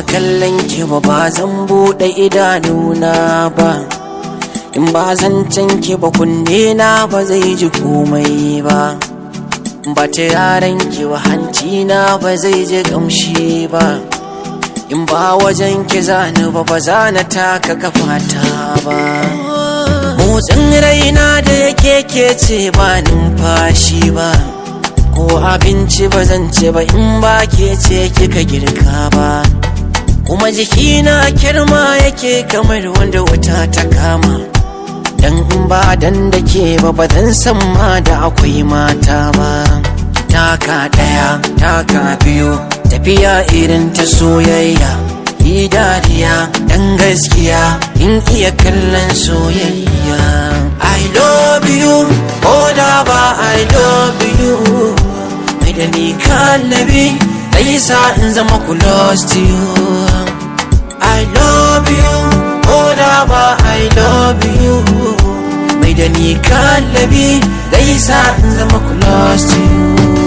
kallon ki ba ba zan buɗe idanuna ba in ba zan ki ba kunne na ba zai ji komai ba ba ta yaran ki ba hanci na ba zai ji gamshi ba in ba wajen ki zani ba ba za na taka kafata ba motsin raina da yake ke ce ba numfashi ba ko abinci ba zan ce ba in ba ke ce kika girka ba kuma jikina kirma yake kamar wanda wuta ta kama dan in ba dan da ke ba ba zan san ma da akwai mata ba taka daya taka biyu tafiya irin ta soyayya yi dariya dan gaskiya in iya kallon soyayya I love you ko da ba I love you mai da ni kallabi dai sa in zama close to you I love you ko da ba I love you mai da ni kallabi dai sa in zama close to you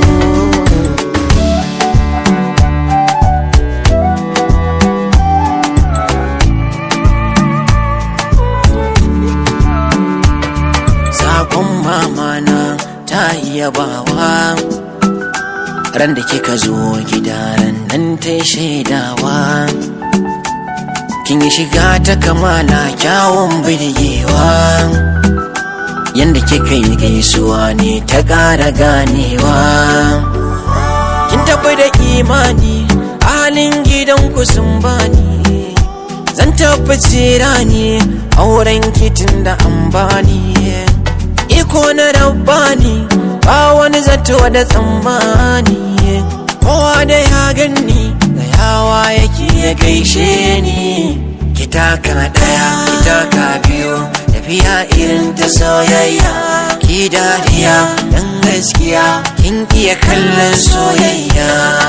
sakon mamana ta iya bawa ran da kika zo gidaran nan ta shaidawa kin yi shiga ta kamala kyawun birgewa yanda kika yi gaisuwa ne ta ƙara ganewa kin tafi da imani halin gidanku sun bani zan tabbaci rani auren kitin da an bani iko na rabbani ba wani zato da tsammani kowa da ya ganni da yawa yake ya gaishe ni kitaka daya kitaka biyu tafiya irin ta soyayya ki dariya dan gaskiya kin iya kallon soyayya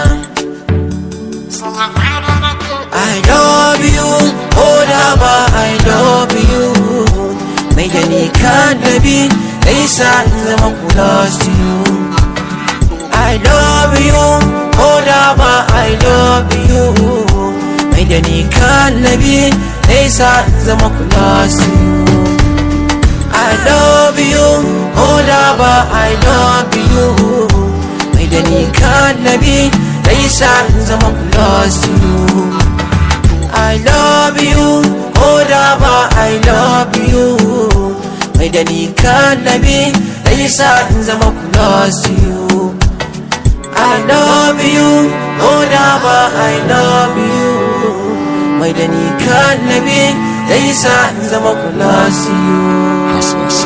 I love you, oh ba I love you Mai da ni kallabi, dai sa in zama close to you I love you, oh ba I love you Mai da ni kallabi, dai sa in zama close to you I love you, oh ba I love you Mai da ni kallabi, dai sa in zama close to you I love you, oh ba I love you Mai da ni kallabi, dai sa in zama close to you I love you, oh ba I love you Mai da ni kallabi, dai sa in zama close to you